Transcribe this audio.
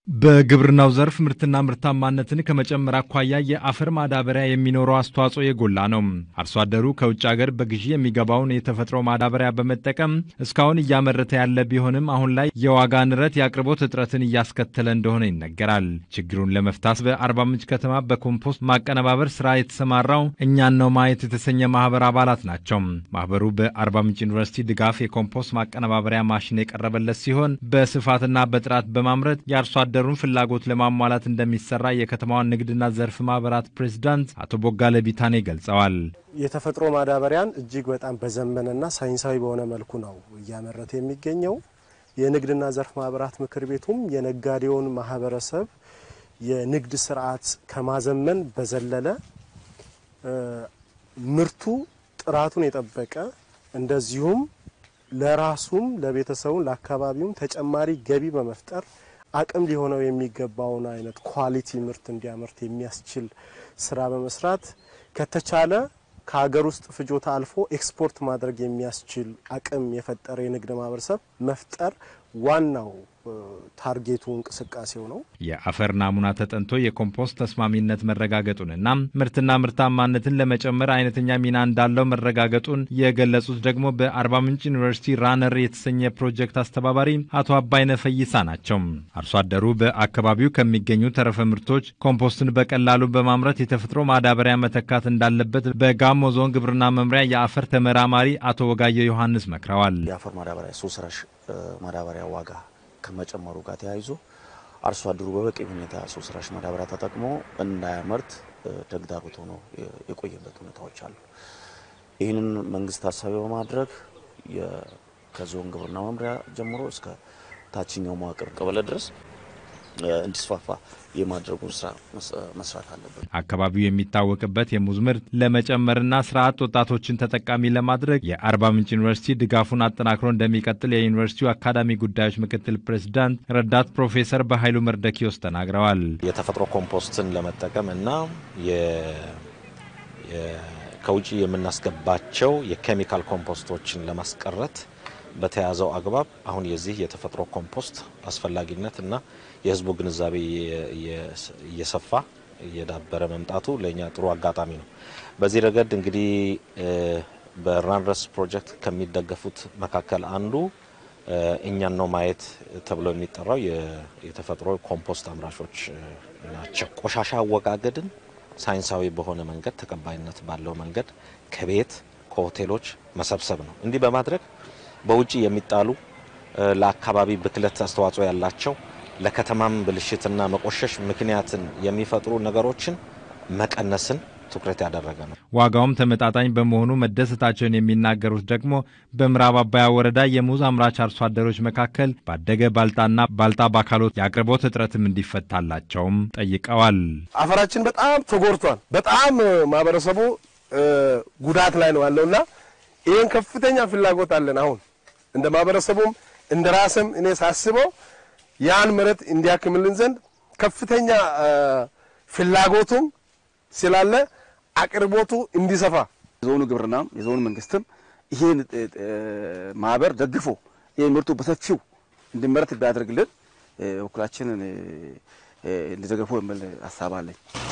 በግብርናው ዘርፍ ምርትና ምርታማነትን ከመጨመር አኳያ የአፈር ማዳበሪያ የሚኖረው አስተዋጽኦ የጎላ ነው። አርሶ አደሩ ከውጭ ሀገር በግዢ የሚገባውን የተፈጥሮ ማዳበሪያ በመጠቀም እስካሁን እያመረተ ያለ ቢሆንም አሁን ላይ የዋጋ ንረት የአቅርቦት እጥረትን እያስከተለ እንደሆነ ይነገራል። ችግሩን ለመፍታት በአርባ ምንጭ ከተማ በኮምፖስት ማቀነባበር ስራ የተሰማራው እኛን ነው ማየት የተሰኘ ማህበር አባላት ናቸው። ማህበሩ በአርባ ምንጭ ዩኒቨርሲቲ ድጋፍ የኮምፖስት ማቀነባበሪያ ማሽን የቀረበለት ሲሆን በስፋትና በጥራት በማምረት የአርሶ አደሩን ፍላጎት ለማሟላት እንደሚሰራ የከተማዋን ንግድና ዘርፍ ማህበራት ፕሬዚዳንት አቶ ቦጋለ ቢታኔ ገልጸዋል። የተፈጥሮ ማዳበሪያን እጅግ በጣም በዘመነና ሳይንሳዊ በሆነ መልኩ ነው እያመረተ የሚገኘው። የንግድና ዘርፍ ማህበራት ምክር ቤቱም የነጋዴውን ማህበረሰብ የንግድ ስርዓት ከማዘመን በዘለለ ምርቱ ጥራቱን የጠበቀ እንደዚሁም ለራሱም ለቤተሰቡም ለአካባቢውም ተጨማሪ ገቢ በመፍጠር አቅም ሊሆነው የሚገባውን አይነት ኳሊቲ ምርት እንዲያመርት የሚያስችል ስራ በመስራት ከተቻለ ከሀገር ውስጥ ፍጆታ አልፎ ኤክስፖርት ማድረግ የሚያስችል አቅም የፈጠረ የንግድ ማህበረሰብ መፍጠር ዋናው ታርጌቱ እንቅስቃሴው ነው። የአፈር ናሙና ተጠንቶ የኮምፖስት ተስማሚነት መረጋገጡንና ምርትና ምርታማነትን ለመጨመር አይነተኛ ሚና እንዳለው መረጋገጡን የገለጹት ደግሞ በአርባ ምንጭ ዩኒቨርሲቲ ራነር የተሰኘ ፕሮጀክት አስተባባሪ አቶ አባይነ ፈይሳ ናቸው። አርሶ አደሩ በአካባቢው ከሚገኙ ተረፈ ምርቶች ኮምፖስትን በቀላሉ በማምረት የተፈጥሮ ማዳበሪያ መተካት እንዳለበት በጋሞ ዞን ግብርና መምሪያ የአፈር ተመራማሪ አቶ ወጋየሁ ዮሐንስ መክረዋል። የአፈር ማዳበሪያ ሰው ሰራሽ ማዳበሪያ ዋጋ ከመጨመሩ ጋር ተያይዞ አርሶ አደሩ በበቂ ሁኔታ ሰው ሰራሽ ማዳበሪያ ተጠቅሞ እንዳያመርት ተግዳሮት ሆኖ የቆየበት ሁኔታዎች አሉ። ይህንን መንግስት ታሳቢ በማድረግ ከዞን ግብርና መምሪያ ጀምሮ እስከ ታችኛው መዋቅር ቀበሌ ድረስ እንዲስፋፋ የማድረጉን ስራ መስራት አለበት። አካባቢው የሚታወቅበት የሙዝ ምርት ለመጨመርና ስራ አጥ ወጣቶችን ተጠቃሚ ለማድረግ የአርባ ምንጭ ዩኒቨርሲቲ ድጋፉን አጠናክሮ እንደሚቀጥል የዩኒቨርሲቲው አካዳሚ ጉዳዮች ምክትል ፕሬዚዳንት ረዳት ፕሮፌሰር በኃይሉ መርደኪዮስ ተናግረዋል። የተፈጥሮ ኮምፖስትን ለመጠቀም እና ከውጭ የምናስገባቸው የኬሚካል ኮምፖስቶችን ለማስቀረት በተያዘው አግባብ አሁን የዚህ የተፈጥሮ ኮምፖስት አስፈላጊነት እና የሕዝቡ ግንዛቤ እየሰፋ እየዳበረ መምጣቱ ለእኛ ጥሩ አጋጣሚ ነው። በዚህ ረገድ እንግዲህ በራንረስ ፕሮጀክት ከሚደገፉት መካከል አንዱ እኛን ነው ማየት ተብሎ የሚጠራው የተፈጥሮ ኮምፖስት አምራቾች ናቸው። ቆሻሻ አወጋገድን ሳይንሳዊ በሆነ መንገድ ተቀባይነት ባለው መንገድ ከቤት ከሆቴሎች መሰብሰብ ነው። እንዲህ በማድረግ በውጭ የሚጣሉ ለአካባቢ ብክለት አስተዋጽኦ ያላቸው ለከተማም ብልሽትና መቆሸሽ ምክንያትን የሚፈጥሩ ነገሮችን መቀነስን ትኩረት ያደረገ ነው። ዋጋውም ተመጣጣኝ በመሆኑ መደሰታቸውን የሚናገሩት ደግሞ በምዕራብ አባያ ወረዳ የሙዝ አምራች አርሶ አደሮች መካከል ባደገ ባልጣና ባልጣ ባካሎት የአቅርቦት እጥረትም እንዲፈታላቸውም ጠይቀዋል። አፈራችን በጣም ተጎድቷል። በጣም ማህበረሰቡ ጉዳት ላይ ነው ያለውና ይህን ከፍተኛ ፍላጎት አለን። አሁን እንደ ማህበረሰቡም እንደ ራስም እኔ ሳስበው ያን መሬት እንዲያክምልን ዘንድ ከፍተኛ ፍላጎቱም ስላለ አቅርቦቱ እንዲሰፋ የዞኑ ግብርናም የዞኑ መንግስትም ይሄን ማህበር ደግፎ ይሄን ምርቱ በሰፊው እንዲመረት ቢያደርግልን በኩላችንን እንዲደግፉ የሚል ሀሳብ አለኝ።